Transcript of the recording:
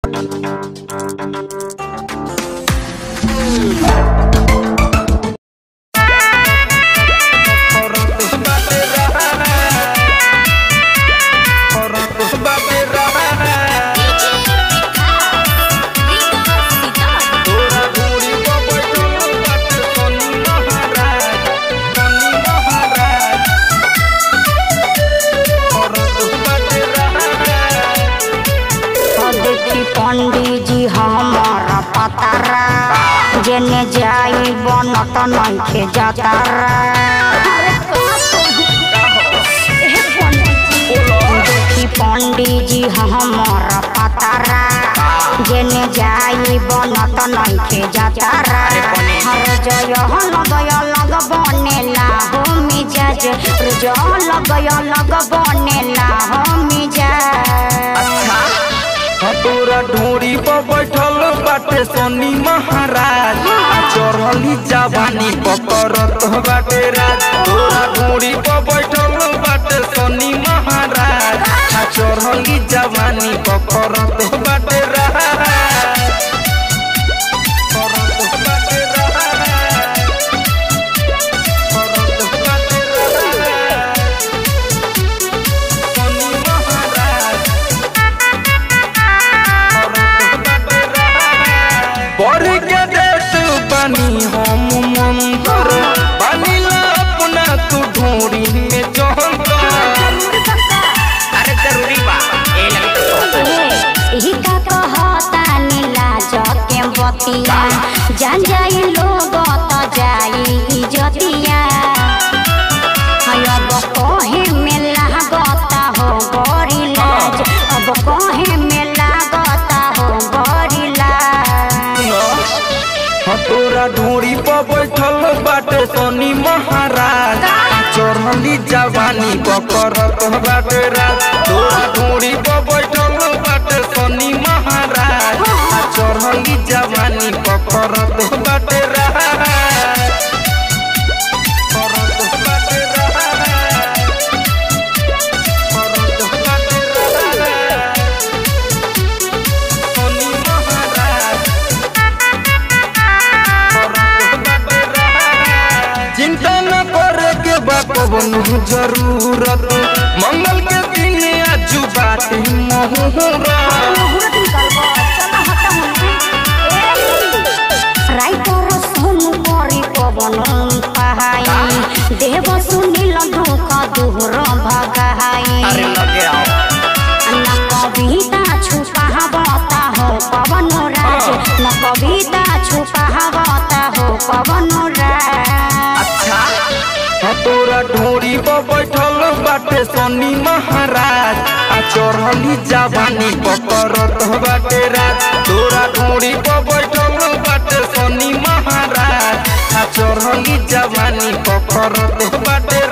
देखी पंडित जी हमारा पतारा जेने जाई बनत नइखे जातारा देखी पंडित जी हमारा पतारा जेने जाई बनत नइखे जातारा हर जय हल गय लग बनेला हो मिजाज जल गय लग बनेला हो मिजाज तोरा ढोरी पर बैठल बाटे सोनी महाराज आ चढ़ली जवानी पकड़त बाटे राज तोरा ढोरी पर बैठल बाटे सोनी महाराज आ चढ़ली जवानी पकड़त बाटे राज करत बाटे राज। करत बाटे राज। सोनी महाराज बढ़ के देत बानी हम मंतर बानीला अपना तू ढोरी में जहंतर अरे जरूरी बा ए यही का कहता नीला जके बतिया जान जाई लोग त जाई इजतिया हाय अब कहे में लागता हो बड़ी लाज अब कहे में लागता हो बड़ी लाज हाँ तोरा ढोरी पर बैठल बाटे सोनी महाराज चढ़ली जवानी पकड़त बाटे राज तोरा ढोरी पर बैठल बाटे सोनी महाराज आ चढ़ली जवानी पकड़त बाटे राज करत बाटे राज। करत बाटे राज। सोनी महाराज चिंता न करे के बा कवनो जरूरत मंगल के दिन आज बाटे मुहूर्त राइटर सोनु करी पवन पहाई देव सुनिल दुख दुहर भगाई लगे आओ न कविता छुपावता हो पवन राज न कविता छुपावता हो पवन राज हाँ तोरा ढोरी पर बैठल बाटे सोनी महाराज आ चढ़ली जवानी पकड़त बाटे राज तोरा ढोरी पर बैठल बाटे सोनी महाराज आ चढ़ली जवानी पकड़त बाटे